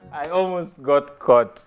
I almost got caught.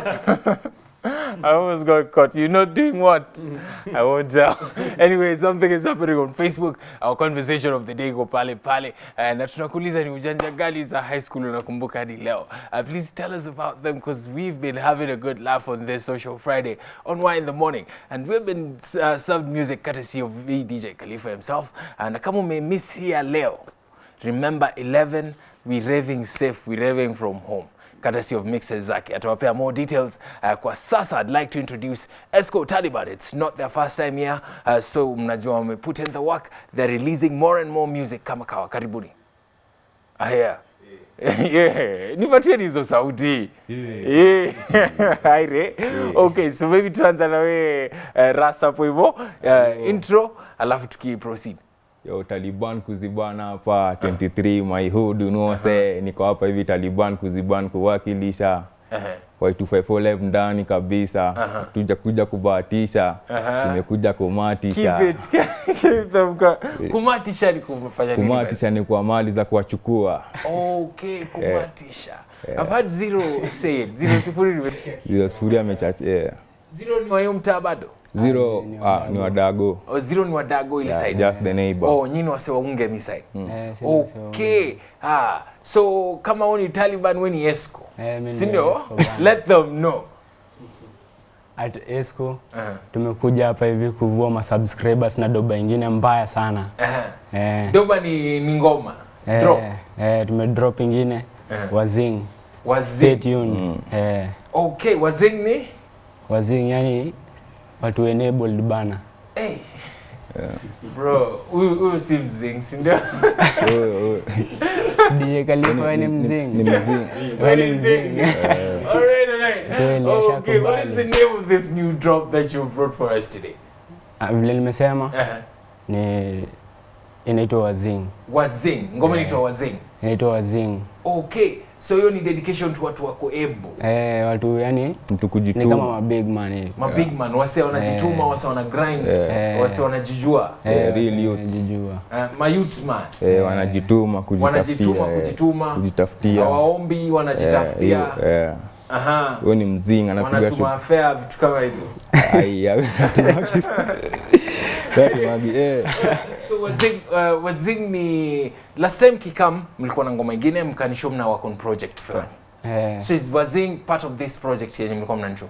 I almost got caught. You're not doing what? I won't tell. Anyway, something is happening on Facebook. Our conversation of the day go pale pale. Uh, na tunakuuliza ni ujanja gani za high school unakumbuka hadi leo. Uh, please tell us about them because we've been having a good laugh on this social Friday on Why in the Morning. And we've been uh, served music courtesy of the DJ Khalifa himself. Uh, na kama umemiss here leo, remember 11 we raving safe we raving from home courtesy of mixes zake atawapea more details uh, kwa sasa i'd like to introduce esco taliban it's not their first time here uh, so mnajua wame put in the work they're releasing more and more music kama kawa karibuni ah, yeah. yeah. nipatieni hizo sauti yeah. aire okay so maybe tuanza na wewe uh, ras hapo hivyo uh, intro alafu tukiproceed Yo, Taliban kuzibana hapa 23 my hood you know say niko hapa hivi Taliban kuziban kuwakilisha Ehe. Y254 live ndani kabisa tuja kuja kubahatisha Aha. tumekuja kumatisha Keep it, keep them go- kumatisha ni kumfanya nini kumatisha ni kwa mali za kuwachukua Okay, kumatisha. I've had zero say it. Zero sifuri nimesikia. hizo sufuria amechache yeah. Zero ni wa hiyo mtaa bado? zero ah, ni wadago Oh, zero ni wa Dago ile yeah, side. just the neighbor Oh, nyinyi wase waunge mi side. Eh, si ndio, sio- Okay. Ah, so kama wewe ni Taliban wewe ni Esco. Eh, mimi ni Si ndio? Esco bana. Let them know. At Esco Aha. tumekuja hapa hivi kuvua masubscribers na doba ingine mbaya sana. Aha. Eh, Doba ni, ni ngoma. eh, Drop. eh, tumedrop ingine Eh. wazing. Stay Wazing. tuned. Eh, Okay, wazing ni? wazing yani watu enabled bana. Hey. Bro, huyu huyu si mzing, si ndio? Wewe- wewe- DJ Khalifa wewe ni ni- ni- mzing. ni mzing Wewe ni mzing. Alright, alright. Kweli, Okay, what is the ashakubali. name of this new drop that you brought for us today? Ah, Vile nimesema Uh-huh. ni inaitwa wazing. Wazing, ngoma inaitwa Wazing. Inaitwa wazing. Okay, so hiyo ni dedication to watu wako able. Eh, watu yani mtu ni kama kujituma ma big man hivi. Ma big man, wase wanajituma, Eh. wase wana grind, Eh. wase wanajijua. Eh, real wase youth. wanajijua. Uh, ma youth man. eh, wanajituma Wanajituma kujitafutia eh, kujituma. kujitafutia Hawaombi, Eh, wanajitafutia. hiyo, eh. Aha. huyo ni mzinga anapiga Wanatuma shu- affair vitu kama hizo. Ai, ya- hatumagi- hatumagi, eh. so wazing, uh, wazing ni last time kikam mlikuwa na ngoma ingine mkanisho mna work on project fulani Eh, so is wazing part of this project yenye mlikuwa mnanisho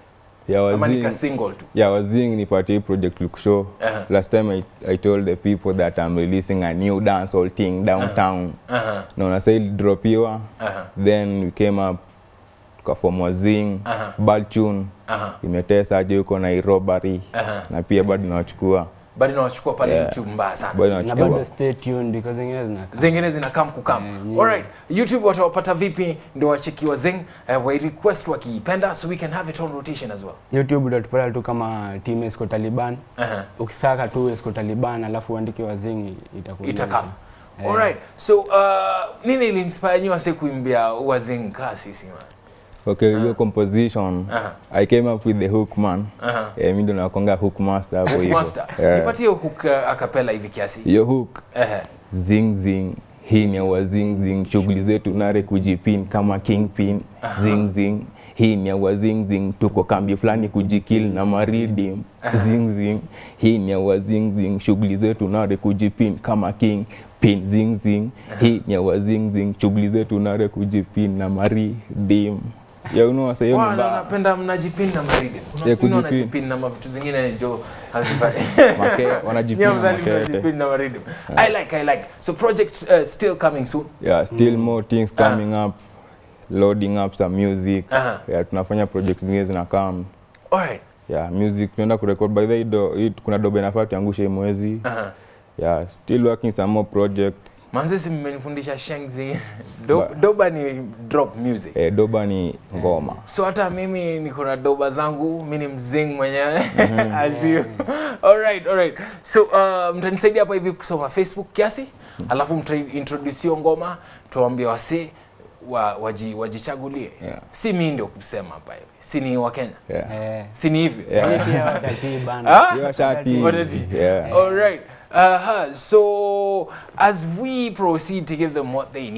ya ama nika wazing single tu ya wazing nipatie hii project lukushow Aha. last time I, i told the people that i'm releasing a new dancehall thing downtown Aha, naona sa ilidropiwa aha, then we came up tukafom wazing Aha. balchun aha, imetesa aje huko nairobari aha. na pia bado nawachukua bado nawachukua pale Yeah. youtube mbaya sana bado na nawachukua bado stay tuned because zingine zina zingine zinakam kukam Eh, alright youtube watawapata vipi ndo wacheki wazing uh, wai request wakiipenda so we can have it on rotation as well YouTube utatupata tu kama team Esco Taliban. Aha. Ukisaka tu Esco Taliban alafu uandike wazingi itakuja. itakam Eh. alright so uh, nini iliinspire nyi wase kuimbia wazing kaa sisi man okay hiyo composition Aha. i came up with the hook man Aha. eh, mi ndo nakonga hook master hapo Hook hivyo master Eh, nipatie hook uh, akapela hivi kiasi hiyo hook Ehe. zing zing hii ni awa zing zing shughuli zetu nare kujipin kama kingpin zing zing hii ni awa zing zing tuko kambi fulani kujikil na maridim zing zing hii ni awa zing zing shughuli zetu nare kujipin kama king pin zing zing hii ni awa zing zing shughuli zetu nare kujipin na maridim ya unaona hiyo ni Wana mbaya. napenda mnajipin na maridi kuna Yeah, wengine kujipin. wanajipin na mavitu zingine jo hazifai Make- wanajipin na Nyie mnali makete. mnajipin na maridi i like i like so project uh, still coming soon yeah still more things coming up loading up some music Aha. yeah tunafanya projects zingine zinakam alright yeah music tunaenda kurecord by the way do, hii kuna dobe nafaa tuangushe hii mwezi Aha. yeah still working some more projects manze si mmenifundisha shengzi Do, Ba- doba ni drop music eh, doba ni ngoma so hata mimi niko na doba zangu mi ni mzing mwenyewe as you alright alright so uh, mtanisaidia hapa hivi kusoma facebook kiasi alafu mtaintroduce hiyo ngoma tuwaambie wasi wa, waji, wajichagulie Yeah. si mi ndio kusema hapa hivi si ni wakenya yeah. Eh. si ni hivyo Yeah. Wale pia watatii bana. Ah? Hiyo shati Already? yeah. All right. Uh-huh. So as we proceed to give them what they need,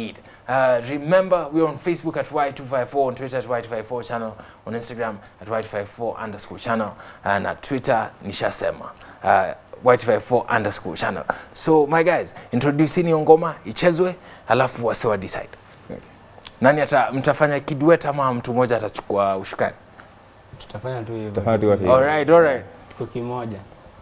Uh, remember, we're on Facebook at Y254, on Twitter at Y254 channel, on Instagram at Y254 underscore channel, and at Twitter, nishasema. Uh, Y254 underscore channel. So, my guys, introducing hiyo ngoma, ichezwe, halafu wase wa decide. Okay. Nani ata, mtafanya kiduet ama mtu mmoja atachukua ushukani? Tutafanya tu hivyo. Tutafanya tu hivyo. Alright, alright. Tuko kimoja.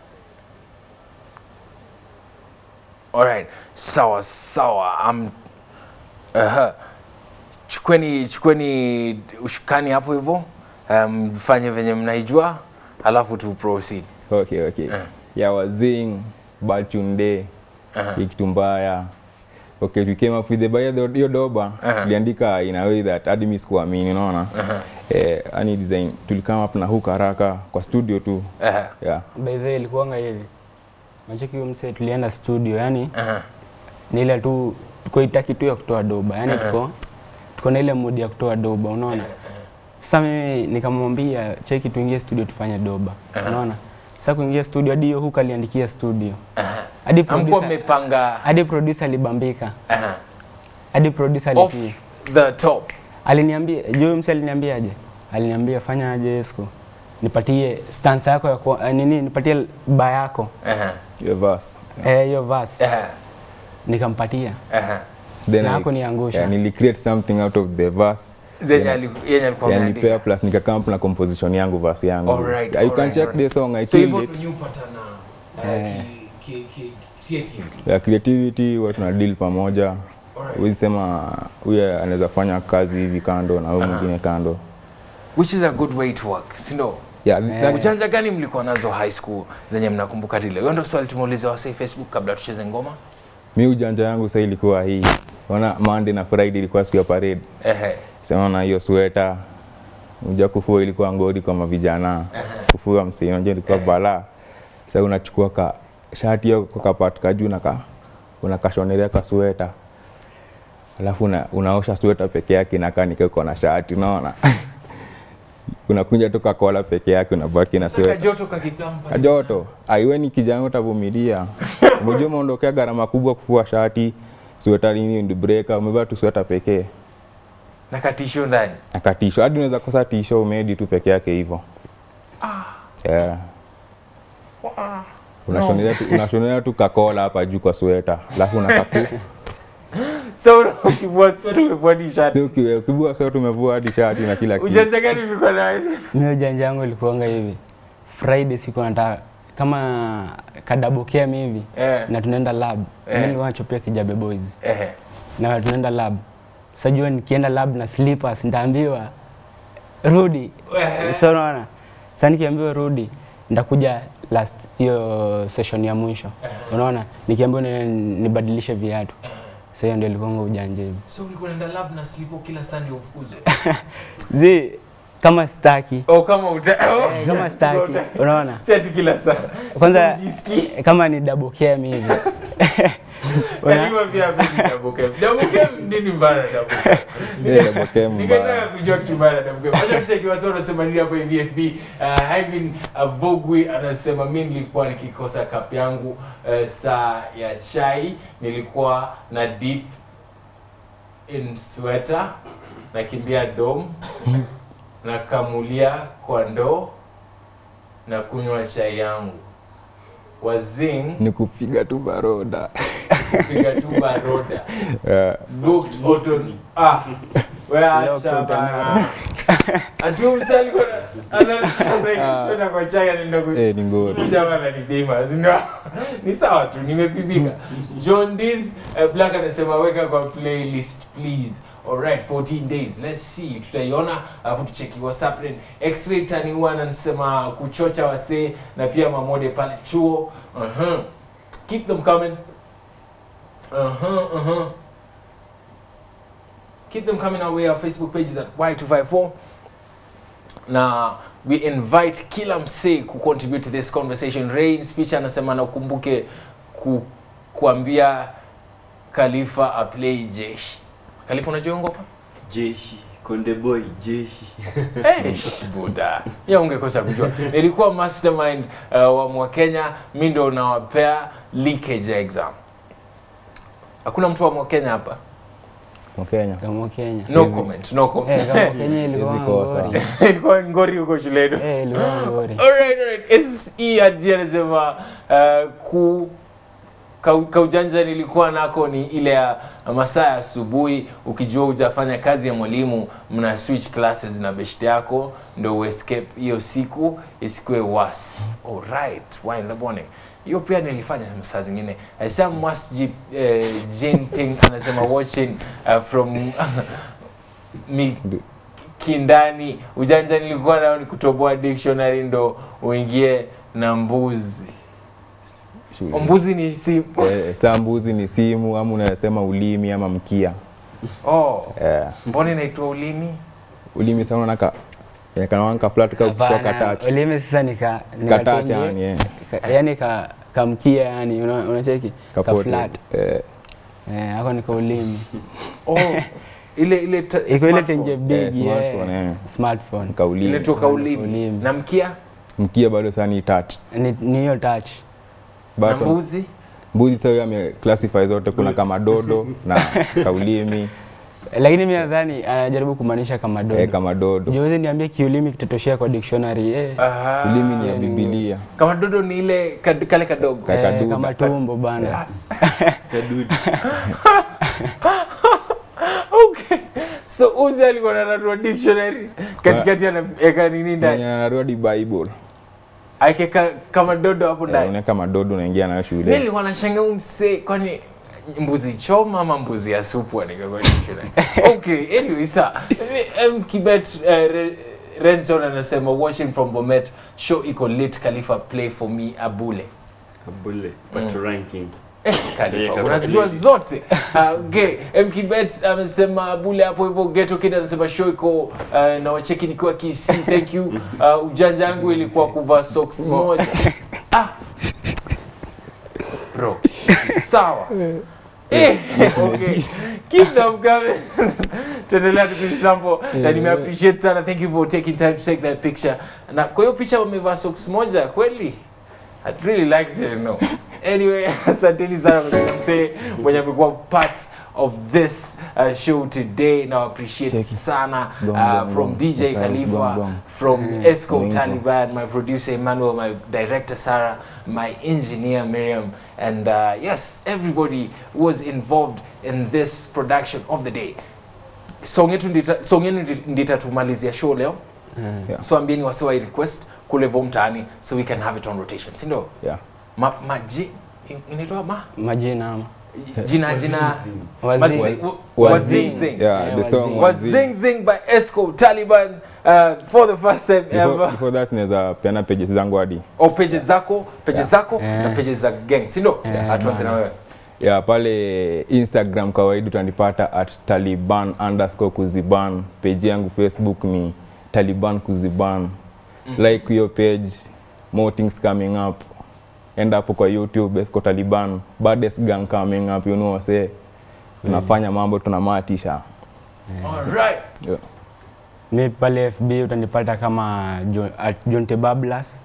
Alright, sawa sawa. Um, uh, chukweni chukweni ushukani hapo hivyo, um, mfanye venye mnaijua, halafu tu proceed. Okay, okay. Yeah, wazing, bad tune day, Uh-huh. hii kitu mbaya. Okay, we came up with the by the hiyo doba Uh-huh. tuliandika in a way that hadi mimi sikuamini, unaona? Eh, yani design tulikama up na hook haraka kwa studio tu. Uh, Yeah. By the way ilikuwanga hivi. Macheki huyo msee tulienda studio, yani uh, ni ile tu tuko itaki tu ya kutoa doba, yani Uh-huh. tuko tuko na ile mood ya kutoa doba, unaona? Sasa mimi nikamwambia cheki tuingie studio tufanye doba, unaona? Sasa kuingia studio hadi hiyo hook aliandikia studio. Hadi Amkuwa producer mmepanga hadi producer alibambika. uh, Hadi producer off alipi. the top. Aliniambia, Joe msee aliniambiaje? Aliniambia fanya aje Esco? Nipatie stance yako ya kwa, nini, nipatie ba yako. Uh, Your verse. Eh, hiyo verse. uh, Nikampatia. uh, Then Na I- hakuniangusha. Yeah, nili create something out of the verse. zenye ali- yenye alikuwa Yani ameandika. pair plus nikakam na composition yangu verse yangu. Alright, Yeah, you can alright, check alright. the song I So hivyo killed it. ndio upatana uh, ki, ki, ki, creativity. ya creativity watu na deal pamoja Alright. huwezi sema huyu anaweza fanya kazi hivi kando na huyu mwingine kando Which is a good way to work, si ndio? yeah, Eh. Ujanja gani mlikuwa nazo high school zenye mnakumbuka dile? Hiyo ndio swali tumeuliza wasee Facebook kabla tucheze ngoma. mi ujanja yangu sasa ilikuwa hii ona Monday na Friday ilikuwa siku ya parade Ehe. sinaona hiyo sweta uja kufua ilikuwa ngori kwa mavijana kufua msee unajua ilikuwa balaa sasa unachukua ka shati hiyo kwa kapati ka juu na ka unakashonerea ka sweta alafu una, unaosha sweta peke yake inakaa nikiko na shati unaona unakunja tu kakola peke yake unabaki na Saka sweta joto kakitampa. kajoto aiwe ni kijana utavumilia umejua umeondokea gharama kubwa kufua shati sweta nini ndbreka umevaa tu sweta pekee Na katisho ndani. akatisho hadi unaweza kosa tisho umedi tu peke yake hivyo yeah. unashonelea tu, unashonelea tu kakola hapa juu kwa sweta alafu unakapu So ukivua sweta umevua t-shirt. ukivua sweta umevua hadi shati na kila kitu Ujanja gani ulikuwa nayo? Mimi ujanja wangu ilikuwanga hivi. Friday siku nataka kama kadabokea hivi Eh. na tunaenda lab. Eh. Mimi nilikuwa nachopia Kijabe Boys. Ehe. Na tunaenda lab. Sasa jua nikienda lab na slippers nitaambiwa rudi. Ehe. Sasa unaona? Sasa nikiambiwa rudi nitakuja last hiyo session ya mwisho. Unaona? Nikiambiwa ni- nibadilishe viatu. Sasa hiyo ndio ilikuwa ujanja hivi. So ulikuwa unaenda lab na slipo kila Sunday ufukuzwe. Zi kama staki. Oh kama uta. Oh, Eh, kama staki. Unaona? Si ati kila saa. Kwanza Sijisikii. kama ni double cam hivi. Kalima pia mimi double cam. Double cam nini mbaya na double cam? Yeah, double cam mbaya. Ningetaka kujua kitu mbaya na double cam. Acha tucheki wasa wanasema nini hapo hivi FB. Uh, Ivan uh, Vogwi anasema mimi nilikuwa nikikosa cup yangu uh, saa ya chai nilikuwa na deep in sweater nakimbia dom nakamulia kwa ndoo na kunywa chai yangu wazing ni kupiga tu baroda piga tu baroda yeah. looked autumn ah wewe acha bana atu msali kwa ana sona kwa chai anaenda ku eh, ni ngori jamaa ananipima ndio ni sawa tu nimepimika John Diz uh, Black anasema weka kwa playlist please Alright, 14 days. Let's see. Tutaiona alafu tucheki WhatsApp then. X-ray tani one anasema kuchocha wasee na pia mamode pale chuo. Uh-huh. Keep them coming. Uh-huh, uh-huh. Keep them coming our way. Our Facebook page is at Y254. na we invite kila msee ku contribute to this conversation rain speech anasema na ukumbuke ku, kuambia khalifa aplay jeshi khalifa unajua ngopa jeshi konde boy jeshi Eish, buda ya ungekosa kujua nilikuwa mastermind uh, wa mwakenya mi ndo nawapea leakage ya exam hakuna mtu wa mwakenya hapa Mkenya. kama Kenya. no comment no comment Eh, kama Kenya ilikuwa Hizi kosa. ngori. ilikuwa ngori huko shuleni Eh, ilikuwa ngori. Alright, alright. SE Adji anasema uh, ku ka- kaujanja nilikuwa nako ni ile ya masaa ya asubuhi ukijua hujafanya kazi ya mwalimu mna switch classes na beshte yako ndo uescape hiyo siku isikuwe was alright why in the morning hiyo pia nilifanya saa zingine Uh, Sam Masjid uh, Jinping anasema watching uh, from mi kindani ujanja nilikuwa nao ni kutoboa dictionary ndo uingie na mbuzi Shule. mbuzi ni si Eh, saa mbuzi ni simu ama unasema ulimi ama mkia. oh Eh, mbona inaitwa ulimi ulimi sana unaka eh, kanawanka flat ka kwa Hapana, katachi. ulimi sasa nika Katachi yani eh. Ka- yani ka kamkia yani una- unacheki ka Kapote. flat Eh, eh hako nika ulimi oh ile ile ta- iko ile smartphone. tenje big smartphone, yeah. eh. smartphone kaulimi. ilitoka ulimi Ulimi. na mkia Mkia bado sana ni touch. ni ni hiyo touch na Bado mbuzi mbuzi sasa ame classify zote kuna kama dodo na kaulimi Eh, lakini mimi nadhani anajaribu kumaanisha kama dodo eh, kama dodo. Jiwezi niambie kiulimi kitatoshea kwa dictionary eh. Aha. Ulimi ni ya Biblia. kama dodo ni ile kad- kale kadogo Ka- Eh, kaduda. kama tumbo bana Kadudu. okay so uzi alikuwa nananua dictionary katikati anaweka nini Mwenye ndani anarudi Bible. akeka kama dodo hapo Eh, ndani unaweka madodo unaingia nayo mi shule. nilikuwa nashangaa huyu msee kwani mbuzi choma ama mbuzi ya supu anikakwa dictionary okay anyway sa m kibet uh, Re- renson anasema watching from bomet show iko lit khalifa play for me abule Abule. Pato ranking. Eh, Khalifa, Yeah, unazijua kabisa. zote Ah, okay mkibet amesema abule hapo hivyo geto kid anasema show iko uh, na wacheki nikiwa kc thank you uh, ujanja yangu ilikuwa kuvaa socks moja ah. bro sawa Eh, okay. Keep them coming. Tuendelea tukisample na nime appreciate sana. Thank you for taking time to take that picture. Na kwa hiyo picha wamevaa socks moja kweli? I'd really like to know. Anyway, asanteni sana kwa msee mwenye amekuwa part of this uh, show today. Now appreciate Cheki. sana Gong, uh, gong, from gong. DJ Mstari, Khalifa, gong, gong. from Esco Gong, gong. Taliban, my producer Emmanuel, my director Sarah, my engineer Miriam, and uh, yes, everybody was involved in this production of the day. Song yetu ndita, song yenu ndi- nditatumalizia show leo. Yeah. So ambieni wasiwa i request kule vo mtaani so we can have it on rotation. Si ndio? Yeah. Ma, maji in- inaitwa ma majina ama jina jina Wazing. Mazi- wa- Wazing. Wazing. Yeah, Yeah, the song Wazing. Wazing Zing by Esco Taliban uh, for the first time Before, ever. before that naweza peana pages zangu hadi au pages zako pages Yeah. zako Yeah. na pages za gang si ndio Yeah, hatuanze na bana. wewe ya pale instagram kawaida utanipata at taliban underscore kuziban page yangu facebook ni taliban kuziban like hiyo page more things coming up enda hapo kwa youtube esco taliban baddest gang coming up you know wase tunafanya mambo tunamatisha all right yeah. mi pale fb utanipata kama Jo- at John Tebablas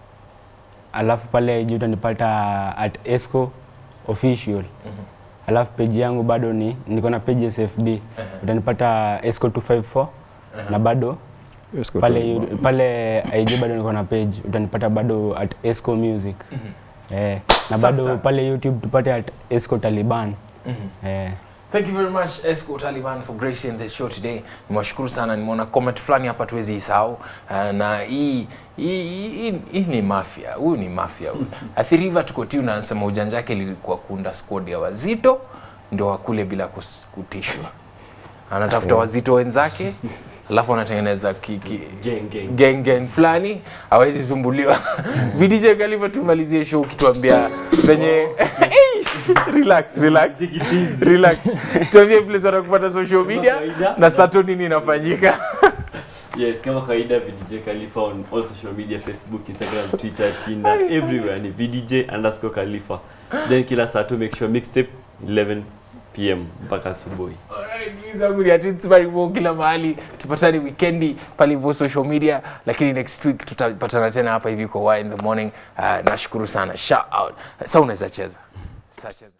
alafu pale juu utanipata at esco official alafu page yangu bado ni niko na pages fb utanipata esco 254 na bado Esco pale Taliban. yu- pale IG bado niko na page utanipata bado at esco music eh, na Safi bado sana. pale youtube tupate at esco taliban eh, Thank you very much Esco Taliban for gracing the show today. Nimewashukuru sana, nimeona comment fulani hapa tuwezi isahau. Uh, na hii hii hii- hii ni mafia. Huyu ni mafia huyu. Athiriva tukotiu na anasema ujanja wake ilikuwa kuunda squad ya wazito ndio wakule bila kus- kutishwa. Anatafuta wazito wenzake alafu anatengeneza ki, ki, Gang, gang. gang gang fulani hawezi sumbuliwa. VDJ Khalifa tumalizie show ukituambia venye relax relax relax tuambie vile sana kupata social media kawaida. na sato nini inafanyika Yes, kama kawaida VDJ Khalifa on all social media Facebook, Instagram, Twitter, Tinder, everywhere ni VDJ underscore Khalifa. Then kila saa tu make sure mixtape 11 pm mpaka asubuhi. Alright, please zangu ni ati Inspiring Mo kila mahali tupatane wikendi pale hivyo social media lakini next week tutapatana tena hapa hivi kwa Y in the morning uh, nashukuru sana shout out sasa unaweza cheza sasa cheza